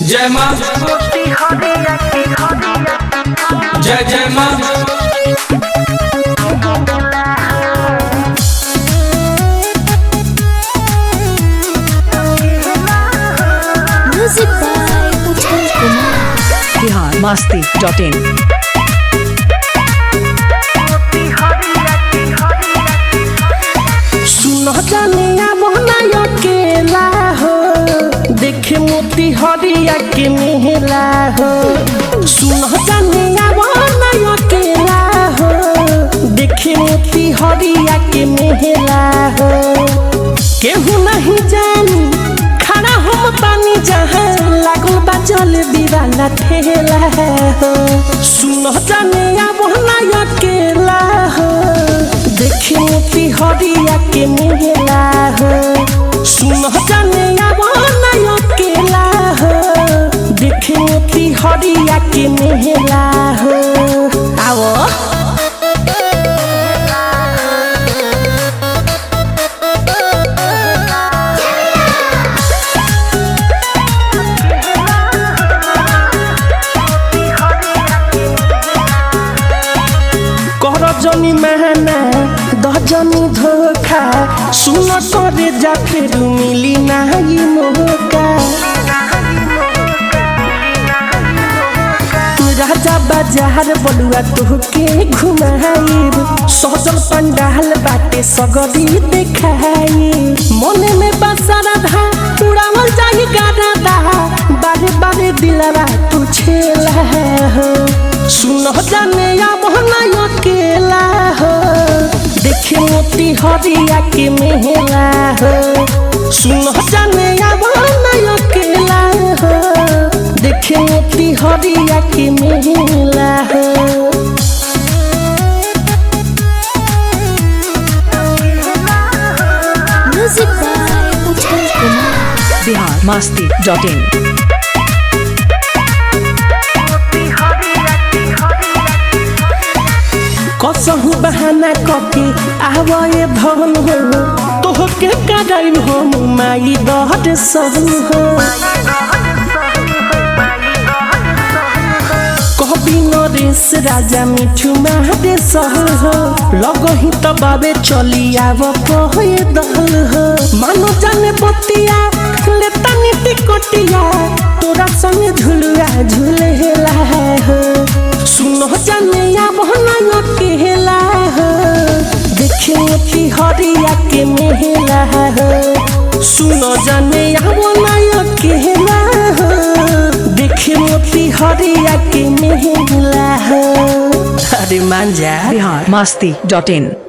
जय माँ जय जय माँ Music by Utpal Kumar. Bihar Masti dot in सुनो जानिया मोहना अकेला हो देखे मोती हरिया के मेहला हो सुनो जानिया मोहना अकेला हो देखे मोती हरिया के मेहला हो केहू नहीं जानी खड़ा हम पानी जहाँ लागल बा जल दीवाना ठेला हो सुनो जानिया मोहना अकेला हो देखे मोती हरिया के मेला हो सुन जाने आवाना अकेला हो देखे मोती हरिया के मेला हो आओ कर जनी महना दजनी धोखा सुन करे जा फिर मिली नाही मौका राजा बाजार बलुआ तोहके घुमाइब सजल पंडाल बाटे सगरी देखाई मने में बसरा धा उड़ावल जाही गाना दा बारे बारे दिलवा तू छेला हो सुन जाने या मोहना अकेला हो देखे मोती हरिया के मेला हो सुन जाने या मोहना अकेला हो देखे मोती हरिया के मेला हो Music by Utpal Kumar. Bihar Masti dot in कसहु बहाना कके आवे धन हो तोहके कराई हो माई दहर सहु हो कभी नरेश राजा मिठू मारे सहु हो लगही त बाबे चली आव कहे दहल हो मानो जाने बतिया ले तनी टिकटिया तोरा संग झुलुआ झुलेला हो सुनो जाने या बहना अकेला हो देखे मोती हरिया के मेला हो सुनो जाने या बहना अकेला हो देखे मोती हरिया के मेला हो अरे मान जा बिहार मस्ती डॉट इन